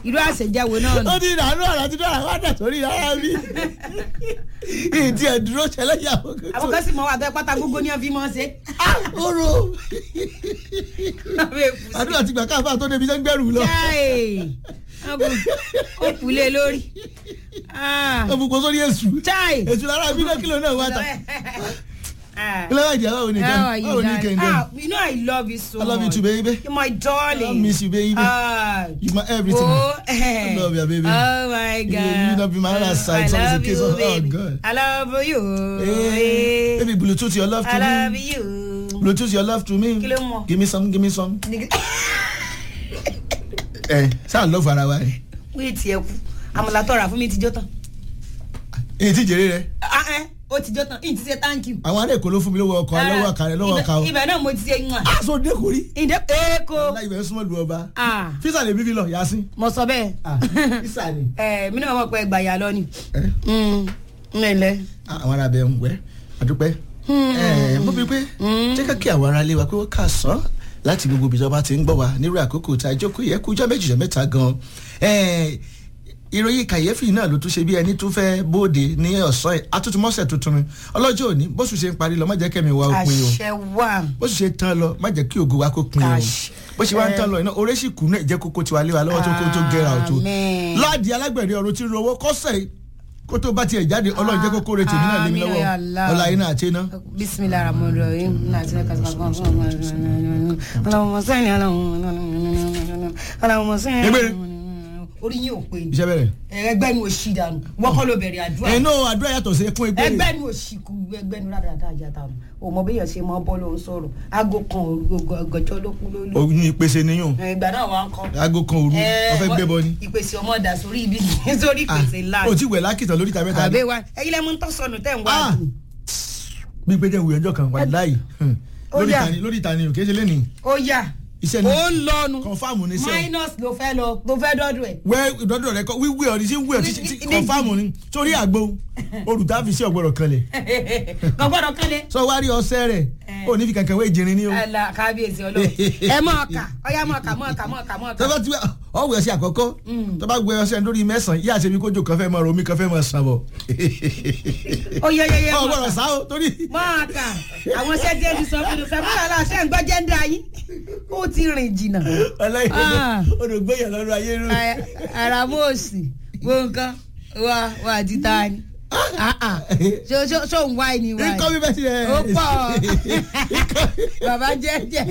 irú àṣejẹwo náà nù. ó ní ìdáná ọ̀rọ̀ àti dọ́là wá dà sórí ara mi ìdí ẹ̀ dúró ṣẹlẹ̀ yàwó àwọn kan sì mọ wà tó ẹ pátá gbogbo ní ọfí mọ́ ṣe. oró àdúrà ti gbà káfà tó débi sẹ́gbẹ̀rù lọ chai ó kúlé lórí. Ah. ó fukun sórí èṣù chai. èṣù lára mi náà kílò náà wá ta Ah. kílò náà jẹ́ báwo ni How kẹ́ are you, báwo ni darling? kẹ́ Ah, you know I love you so I love you much. too, baby. You're my darling. I miss you, baby. Ah. You my everything. Oh, eh. I love you, baby. Oh my God. You- you not be my other side, I so it's a love case you, of- oh, baby. God. I love you. Hey, eh. baby bluetooth your love to I love me you. bluetooth your love to me Kí ló mọ̀? give me some give me some ẹ sáà love ara wa rẹ Wí tiẹ̀ kú. Àmàlà tọ̀ra fún mi ti jó tán. èyí tí jèrè rẹ Ah, eh, Ó ti jó tán. Ìyìn ti ṣe thank you. àwọn ará èkó ló fún mi lówó ọkọ lọ́wọ́ ọkà rẹ lọ́wọ́ ọkà o Ibẹ̀- Ibẹ̀ náà mo ti ṣe yún à. aṣọ dẹkùrí Ìdẹ́ Èkó. láì bẹ̀rẹ̀ súnmọ́ lu ọba Ah. físà lè bí fi lọ yasin Mo sọ bẹ́ẹ̀. físà ni. Ẹ mi náà mọ̀ pé ẹgbà yà lọ ni. ẹ Mm, Mẹ́lẹ̀. àwọn ará bẹ ń wẹ àdúpẹ́ ẹ mo bí pé jẹ́ ká kí àwọn ará lé wa pé ó kà sán láti gbogbo ibi tí wọ́n bá ti ń gbọ́ wa nírú àkókò tá a jókòó yẹ kújọ́ méjì jẹ́ mẹ́ta gan ẹ ìròyìn kàyéfì náà ló tún ṣe bí ẹni tó fẹ́ bóde ní ọ̀sán yìí atútùmọ̀sẹ̀ tuntun ni ọlọ́jọ́ òní bóṣù ṣe ń parí lọ má jẹ́ kẹ́mi wa ó pin o Àṣẹ wà. bóṣù ṣe tán lọ má jẹ́ kí ògo wa kó pin o Àṣẹ. bó ṣe wá ń tán lọ iná orí sì kú náà ìjẹ́ kókó tiwa lé wa lọ́wọ́ tó kó tó gẹ́ra ọ̀tún Àmín. láàdì alágbẹ̀rẹ̀ ọ̀run tí ń rówó kọ́sẹ̀ yìí kó tó bá tiẹ̀ jáde ọlọ́run jẹ́ kókó rẹ̀ tèmi náà lé mi Àmín, lọ́wọ́ ya Allah. ọlá iná àti iná. bisimilahi rahman rahim nati ne kasi kan fún ọmọ ọlọmọ sẹni ọlọmọ sẹni Egbere. orí yín ò pé ni iṣẹ́ bẹ̀rẹ̀. ẹgbẹ́ mi ò ṣì dànú wọ́kọ́ ló bẹ̀rẹ̀ àdúrà ẹnu àdúrà yàtọ̀ sí fún ẹgbẹ́ ẹgbẹ́ mi ò ṣì kú ẹgbẹ́ mi rárá dáadáa àjà dànù o mọ bí yẹn ṣe mọ bọ́ ló ń sọ̀rọ̀ aago kan òru ọgọjọ́ ló kú lólu oyún ìpèsè níyùn ìgbà náà wà ń kọ́ aago kan òru ọfẹ gbẹ bọ ni. ìpèsè ọmọ dà sórí ibi sórí Ah, ìpèsè ńlá o ti wẹ̀ lákìtàn lórí ìta mẹ́ta ni. àbẹ́ wa ẹ̀yin lẹ́mú ń tọ́ sọnù tẹ̀ ń wá Ah, dùn. bí pé jẹ́ ìwé ọjọ́ kan wà láàyè Ó lórí yá. ìta ni lórí ìta ni òkè ṣe lé ní ó yà iṣẹ́ ni ó ń lọnu kọ̀nfàmù ní sẹ́wọ̀n. minus ló fẹ́ lọ ló fẹ́ dọ́dọ̀ ẹ̀. wẹ́ ìdọ́dọ̀ rẹ kọ́ wíwí ọ̀rí sí wíwí ọ̀rí sí kọ̀nfàmù ni sórí àgbo olùtàfi sí ọ̀gbọ̀rọ̀ kanlẹ̀ kò gbọ́dọ̀ kálẹ̀. sọ wá rí ọsẹ rẹ̀ ò ní fi kankan wé ìjìnrín ní o. ala kábíyèsí ọlọ́run ẹ mọ̀ ọ̀kà ọ̀yá mọ̀ ọ̀kà mọ̀ ọ̀kà mọ̀ ọ̀kà mọ̀ ọ̀kà. tọ́ba tí ọ̀wẹ̀ ọsẹ àkọ́kọ́ tọ́ba gbé ọsẹ lórí mẹ́sàn-án yíyá àṣẹbí kójó kan fẹ́ mọ romi kan fẹ́ mọ sàn bọ̀. ó yẹ yẹ yẹ ọ̀ mọ̀ gbọ́dọ̀ ọ̀kà sá o torí. mọ̀ ọ̀kà àwọn sẹ́jẹ́ ti sọ fún mi sẹ́fún yàrá ṣẹ́ ń gbọ́ jẹ́ńdà yín ó ti rìn jìnnà. ọlọ́yin Ah. odògbéyàn lọ́rọ̀ ayé rú. ara mọ̀ òsì gbọ̀ǹkan wà wà ti ta ni. Ah, ah. ṣó ṣó ṣó ń wá ẹni wá ikọ́ mi bẹ́ẹ̀ ti rẹ̀. ó pọ̀ bàbá jẹ́jẹ́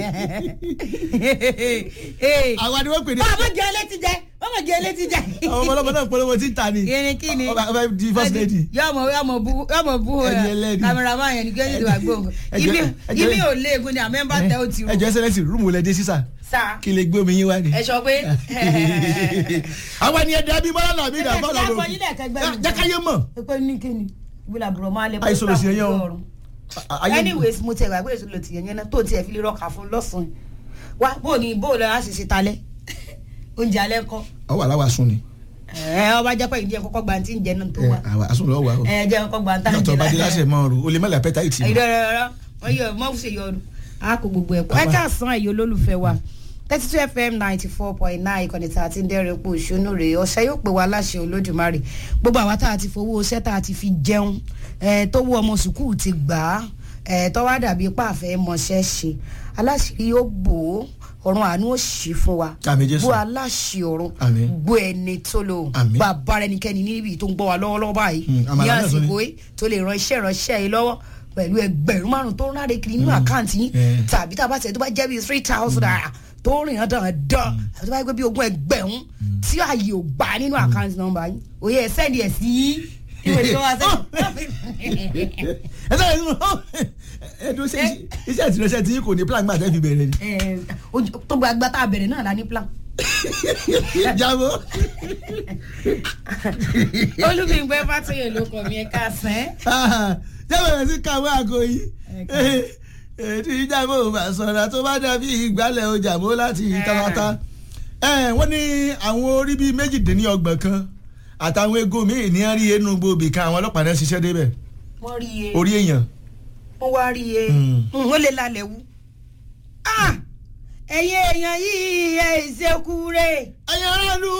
àwa ni wọ́n pè ní. ọmọ jẹ létí jẹ ọmọ jẹ létí jẹ. àwọn ọmọ ọlọ́mọ náà polówó tí ń ta ni. irin kí ni ọba ọba di first lady. yọmọ yọmọ bu yọmọ bu Ẹni ẹlẹ́ni. kameraman yẹn ni kí ẹni wà gbóhùn Ẹjọ́- ibi ẹjọ́- ibi ò léegun ni àmẹ́ńbà tẹ ó ti rú ẹjọ ẹsẹlẹsì rúùmù lẹdí sísà sa kí lè gbé omi yín wá ni. ẹ sọ pé àwọn ènìyàn dàbí bọ́lá làbí ẹ ìdàgbọ́ jẹ́ lọ́dọ̀ àfọyín lẹ́ẹ̀kan gbẹ́ mi. jákàyé mọ̀. ẹ pé ní kíni ìwúlà àbúrò máa lẹ Àìsàn lòsì yẹn yẹn o. ọ̀run. anyways mo tẹ̀ wá pé èso lò tì yẹn yẹn náà tó tiẹ̀ fi lè rọ́ọ̀kà fún lọ́sàn-án wá bó ni bó lọ́ọ́ á sì ṣe talẹ́ oúnjẹ alẹ́ kọ́ ọ wà láwa sùn ni. ẹ ọba jẹ́ pé ìdí ẹ̀ kọ́kọ́ gba ti ń jẹ náà tó wá àwa sùn lọ́wọ́ wa o. ẹ jẹ́ kọ́kọ́ gba tá ń yàtọ̀ jẹ bá dé láṣẹ mọ́ ọ̀rù o lè má lè apẹ́tà ìtì. ìdọ̀rọ̀rọ̀ wọ́n yọ mọ́ ṣe yọ ọdún a kò gbogbo ẹ̀kọ́ ẹ káàsán ẹ̀yọ́ olólùfẹ́ wa thirty two fm ninety four point nine ìkànnì tá a ti ń dẹ́rìn pò ṣónú rèé ọ̀sẹ̀ yóò pè wá láṣẹ olódùmarè gbogbo àwa tá a ti fowó iṣẹ́ tá a ti fi jẹun ẹ̀ tó wú ọmọ sùkúù ti gbà á ẹ̀ tó wá dàbí pàfẹ́ mọṣẹ́ ṣe aláṣìírí yóò bò ó ọ̀run àánú ò ṣí fún wa Àmín Jésù. bó aláṣì ọ̀run Àmín. gbó ẹni tó lò Àmín. bàbá rẹ nìkẹ́ni níbi tó ń gbọ́ wa lọ́wọ́lọ́wọ́ báyìí Hmm, àmàlà ní náà tún ni. àsìkò yìí tó lè ran iṣẹ́ ìránṣẹ́ yìí lọ́wọ́ pẹ̀lú ẹgbẹ̀rún márùn tó ń ráre kiri nínú àkáǹtì yín Eh. tàbí tá a bá tẹ̀ tó bá jẹ́ bíi three thousand naira tó ń rìn hàn dán àti tó bá yẹ pé bíi ogún ẹgbẹ̀rún tí ààyè ò gbà nínú àkáǹtì nọ́mbà yín òye ẹ̀ sẹ́ndì ẹ̀ sí ìwé tó wá sẹ́ndì. ẹ sẹ́yìn nínú ẹdun iṣẹ́ ìtìlẹ́sẹ̀ tí kò ní plan gbà tẹ́ fi bẹ̀rẹ̀ ni. Ẹ̀, ojú- tó gba agbátá abẹ̀rẹ̀ náà la ní plan. jábọ̀. olùgbìngbẹ́ fàtúyè ló kọ̀ mí ẹ̀ ká sẹ́. jábọ̀ sí kàwé àgọ́ yìí ètò ìjàmbá bá sọ̀rọ̀ tó bá dàbí ìgbálẹ̀ ọjà mọ́ láti tàbátà. wọ́n ní àwọn orí bíi méjìdínlọ́gbọ̀n kan àtàwọn egun míì ní rí inú gbòòbí kan àwọn ọlọ́pàá náà ṣiṣẹ́ débẹ̀ wọ́n rí iye orí èèyàn. wọ́n wá rí iye Hmm. wọ́n lè lálẹ́ wú. Ah! ẹ̀yin èèyàn yìí ẹ̀ ìṣekú rẹ̀. ẹ̀yin aráàlú